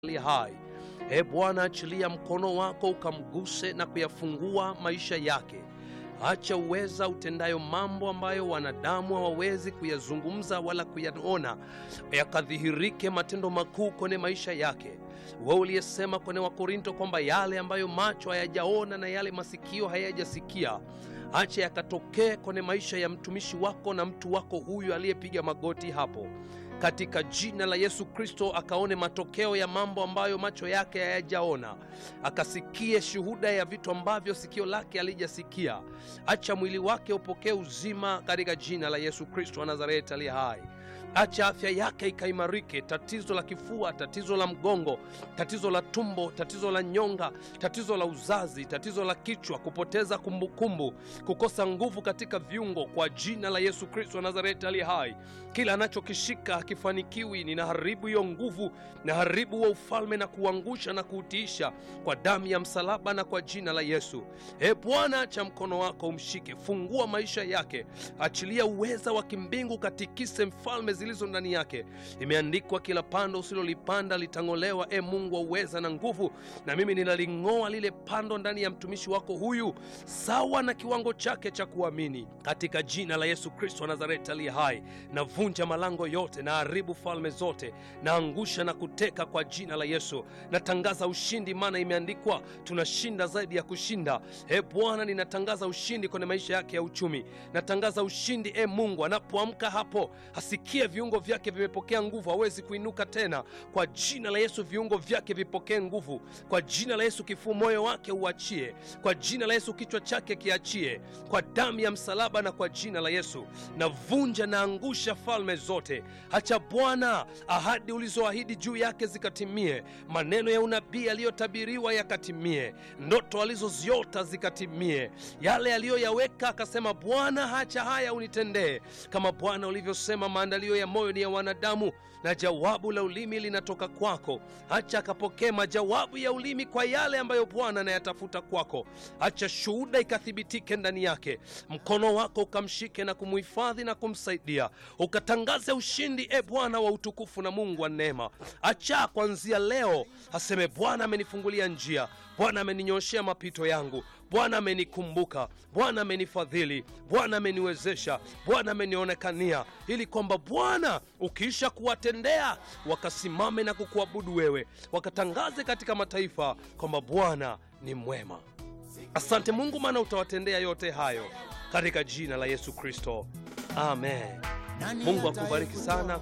ali hai. E Bwana, achilia mkono wako ukamguse na kuyafungua maisha yake. Acha uweza utendayo mambo ambayo wanadamu hawawezi kuyazungumza wala kuyaona, yakadhihirike matendo makuu kwenye maisha yake. Wewe uliyesema kwenye Wakorinto kwamba yale ambayo macho hayajaona na yale masikio hayajasikia acha yakatokee kwenye maisha ya mtumishi wako na mtu wako huyu aliyepiga magoti hapo katika jina la Yesu Kristo, akaone matokeo ya mambo ambayo macho yake hayajaona, akasikie shuhuda ya vitu ambavyo sikio lake halijasikia. Acha mwili wake upokee uzima katika jina la Yesu Kristo wa Nazareti aliye hai. Acha afya yake ikaimarike. Tatizo la kifua, tatizo la mgongo, tatizo la tumbo, tatizo la nyonga, tatizo la uzazi, tatizo la kichwa, kupoteza kumbukumbu, kukosa nguvu katika viungo, kwa jina la Yesu Kristo wa Nazareti aliye hai. Kila anachokishika hakifanikiwi, ninaharibu hiyo nguvu, naharibu wa ufalme na kuangusha na kuutiisha kwa damu ya msalaba na kwa jina la Yesu. E Bwana, acha mkono wako umshike, fungua maisha yake, achilia uweza wa kimbingu, katikise mfalme zilizo ndani yake. Imeandikwa, kila pando usilolipanda litang'olewa. E Mungu wa uweza na nguvu, na mimi ninaling'oa lile pando ndani ya mtumishi wako huyu, sawa na kiwango chake cha kuamini, katika jina la Yesu Kristo wa Nazareti aliye hai. Navunja malango yote na haribu falme zote, naangusha na kuteka kwa jina la Yesu. Natangaza ushindi, maana imeandikwa tunashinda zaidi ya kushinda. E Bwana, ninatangaza ushindi kwenye maisha yake ya uchumi. Natangaza ushindi, e Mungu, anapoamka hapo asikie viungo vyake vimepokea nguvu, hawezi kuinuka tena. Kwa jina la Yesu, viungo vyake vipokee nguvu. Kwa jina la Yesu, kifuu moyo wake uachie. Kwa jina la Yesu, kichwa chake kiachie, kwa damu ya msalaba na kwa jina la Yesu. Navunja na angusha falme zote. Acha Bwana ahadi ulizoahidi juu yake zikatimie, maneno ya unabii yaliyotabiriwa yakatimie, ndoto alizoziota zikatimie, yale aliyoyaweka akasema, Bwana hacha haya unitendee, kama Bwana ulivyosema, maandalio ya moyo ni ya wanadamu na jawabu la ulimi linatoka kwako. Acha akapokee majawabu ya ulimi kwa yale ambayo Bwana anayatafuta kwako. Acha shuhuda ikathibitike ndani yake, mkono wako ukamshike na kumhifadhi na kumsaidia, ukatangaze ushindi, e Bwana wa utukufu na Mungu wa neema. Acha kuanzia leo aseme, Bwana amenifungulia njia, Bwana ameninyoshea mapito yangu, Bwana amenikumbuka, Bwana amenifadhili, Bwana ameniwezesha, Bwana amenionekania, ili kwamba Bwana ukiisha kuwatendea wakasimame na kukuabudu wewe, wakatangaze katika mataifa kwamba Bwana ni mwema. Asante Mungu, maana utawatendea yote hayo katika jina la Yesu Kristo, amen. Mungu akubariki sana.